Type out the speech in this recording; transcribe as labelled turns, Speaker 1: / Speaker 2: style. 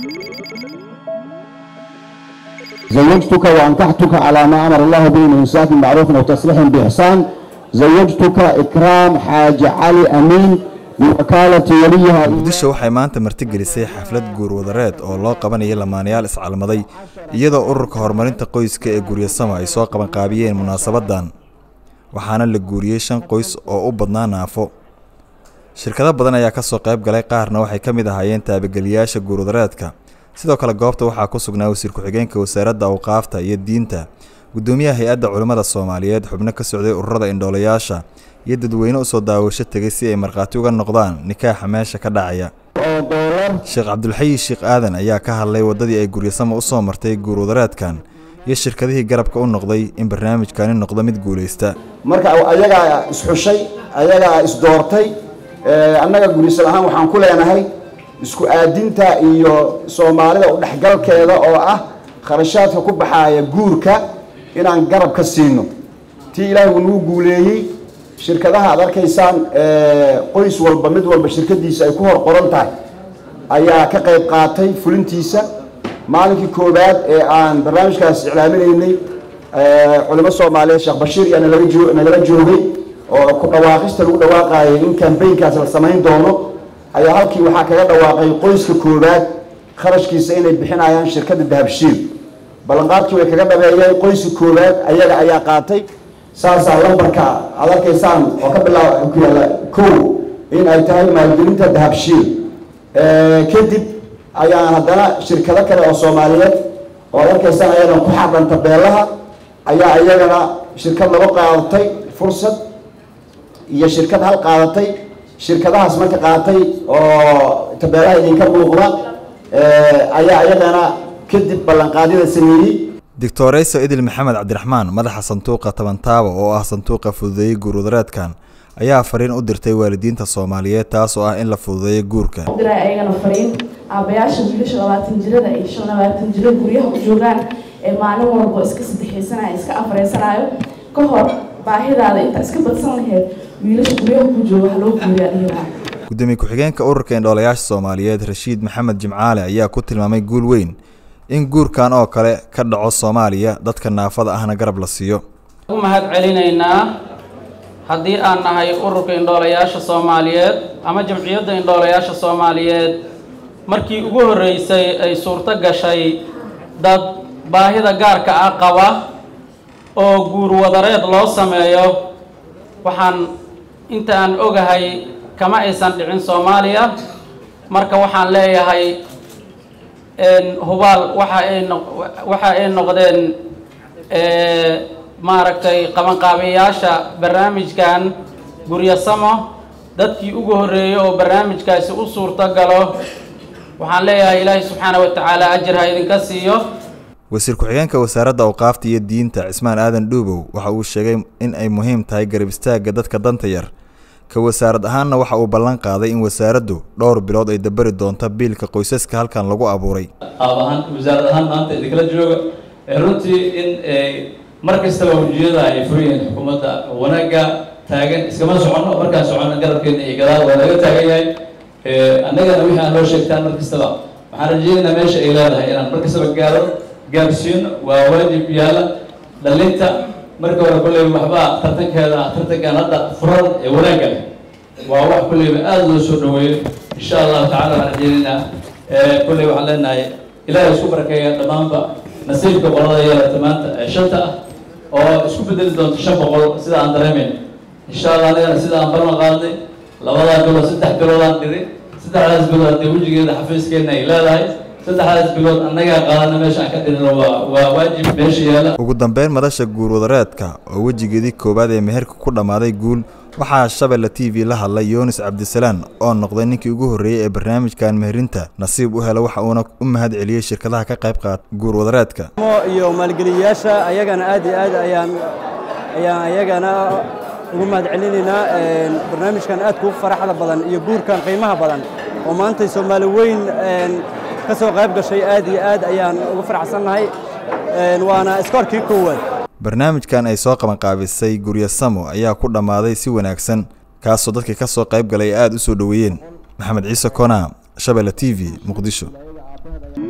Speaker 1: زوجتك وأنكحتك على ما أمر الله به من إمساك بمعروف وتصريح بإحسان زوجتك إكرام حاج علي أمين بوكالة وليها
Speaker 2: muqdisho waxay maanta martigelisay xaflad guurwadareed oo loo qabanayay lamaanayaal iscalmaday iyadoo ururka horumarinta qoyska ee guryasamo ay soo qabanqaabiyeen munaasabadan waxaana la guuriyey shan qoys oo u badnaa naafo shirkado badan ayaa kasoo qayb galay qaarna waxay ka mid ahaayeen taabageliyaasha guurwadareedka sidoo kale goobta waxaa ku sugnaa wasiir ku-xigeenka wasaaradda awqaafta iyo diinta gudoomiyaha hay-adda culimmada soomaaliyeed xubno ka socday ururada indhoolayaasha iyo dadweyne usoo daawasho tegay si ay markhaati uga noqdaan nikaaxa meesha ka dhacaya sheekh cabdulxayi sheekh aadan ayaa ka hadlay waddadii ay guryasamo usoo martay guurwadareedkan iyo shirkadihii garabka u noqday in barnaamijkani noqdo mid guulaysta
Speaker 1: marka ayagaa isxushay ayagaa isdoortay annaga gurisal ahaan waxaan ku leenahay isku aadinta iyo soomaalida udhexgalkeeda oo ah kharashaadka ku baxaaya guurka inaan garab ka siino tii ilaahay uu nagu guuleeyey shirkadaha aad arkaysaan qoys walba mid walba shirkadiisa ay ku hor qoran tahay ayaa ka qayb qaatay fulintiisa maalinkii koowaad ee aan barnaamijkaas iclaaminaynay culimo soomaaliyeed sheekh bashiir iyo nagala joogay oo ku dhawaaqista lagu dhawaaqaayay in kambaynkaas la samayn doono ayaa halkii waxaa kaga dhawaaqay qoyska koowaad kharashkiisa inay bixinayaan shirkadda dahabshiil ballanqaadkii way kaga dhabeeyeen qoyska koowaad ayaga ayaa qaatay saasaa lambarka aad arkaysaan oo ka bilaaba ku yaalla kow in ay tahay maalgelinta dahabshiil kadib ayaan haddana shirkado kale oo soomaaliyeed oo ad arkaysaan ayagana ku xadhan tabeelaha ayaa iyagana shirkad laba qaadatay fursad iyo shirkad hal qaadatay shirkadahaas marka qaatay oo tabeelaha idinka muuqda ayaa iyagana kadib ballanqaadyada sameeyey
Speaker 2: doctorayso idil maxamed cabdiraxmaan madaxa sanduuqa tabantaaba oo ah sanduuqa fududeeyey guurwadareedkan ayaa fariin u dirtay waalidiinta soomaaliyeed taas oo ah in la fududeeyo guurka
Speaker 3: diray ayagana fariin aabayaasha wiilasha labaatan jirada iyo shan labaatan jira guryaha u joogaan ee maalin walba iska saddexaysanayo iska afreysanayo ka hor baahidaada intaa iska badsan laheyd wiilasha guryaha ku jooga ha loo guuriyaa dhihilaha
Speaker 2: gudoomiye ku-xigeenka ururka indhoolayaasha soomaaliyeed rashiid maxamed jimcaale ayaa ku tilmaamay guul weyn in guurkan oo kale ka dhaco soomaaliya dadka naafada ahna garab la siiyo
Speaker 4: u mahad celinaynaa haddii aan nahay ururka indhoolayaasha soomaaliyeed ama jamciyadda indhoolayaasha soomaaliyeed markii ugu horreysay ay suurto gashay dad baahida gaarka ah qaba oo guur wadareed loo sameeyo waxaan inta aan ogahay kama aysan dhicin soomaaliya marka waxaan leeyahay hubaal waxa ay noq waxa ay noqdeen maaragtay qabanqaabayaasha barnaamijkan guryasamo dadkii ugu horreeyey oo barnaamijkaasi u suurto galo waxaan leeyahay ilaahay subxaana wa tacaala ajir ha idinka siiyo
Speaker 2: wasiir ku-xigeenka wasaaradda awqaafta iyo diinta cismaan aadan dhuubow waxa uu sheegay in ay muhiim tahay garab istaagga dadka danta yar ka wasaarad ahaanna waxa uu ballan qaaday in wasaaraddu dhowr bilood ay dabari doonto biilka qoysaska halkan lagu abuuray
Speaker 5: qaab ahaan wasaarad ahaan maanta idinkala jooga runtii in mar kastaba wejiyada ay furayeen xukuumadda wanaagga taagan iskama soconno markaan soconno garabkeena iyo gadaal waa laga taagan yahay annagana wixii aan loo sheegtaan mar kastaba waxaan rajeynaynaa meesha ay leedahay inaan mar kastaba gaaro gaarsiino waa waajib yaala dhalinta marka hore kolleyba waxbaa tartankeeda ah tartankan hadda furan ee wanaagga leh waa wax kolleyba aada loo soo dhaweeyo insha allahu tacala waxaan rajeynaynaa kolley waxaan leenahay ilaahay isku barakeeya dhammaanba nasiibka qolada yeelata maanta ee shanta ah oo isku bedeli doonto shan boqol sida aan dareemayno insha allah anigana sida aan ballan qaadnay labadaa bilood saddex biloodaan dhiri saddexdaas bilood dee wejigeeda xafiiskeena ay leedahay saddexdaas bilood annagaa qaadana meesha aan ka dhirino waa waa waajib meesha yaala
Speaker 2: ugu dambeyn madasha guurwadareedka oo wejigeedii koowaad ee meherka ku dhammaaday guul waxaa shabelle t v la hadlay yunis cabdisalaan oo noqday ninkii ugu horreeyey ee barnaamijkan meherinta nasiib u hela waxa uuna u mahad celiyey shirkadaha ka qayb qaata guurwadareedka
Speaker 6: iyo maalgeliyayaasha ayagana aad iyo aad ayaan ayaan ayagana ugu mahad celinaynaa barnaamijkan aadka u faraxda badan iyo guurkan qiimaha badan oo maantay soomaali weyn ka soo qayb gashay aad iyo aad ayaan ugu faraxsannahay waana iskoorkii koowaad
Speaker 2: barnaamijkan ay soo qabanqaabisay guryasamo ayaa ku dhammaaday si wanaagsan kaasoo dadkii ka soo qayb galay aada u soo dhoweeyeen maxamed ciise kona shabelle t v muqdisho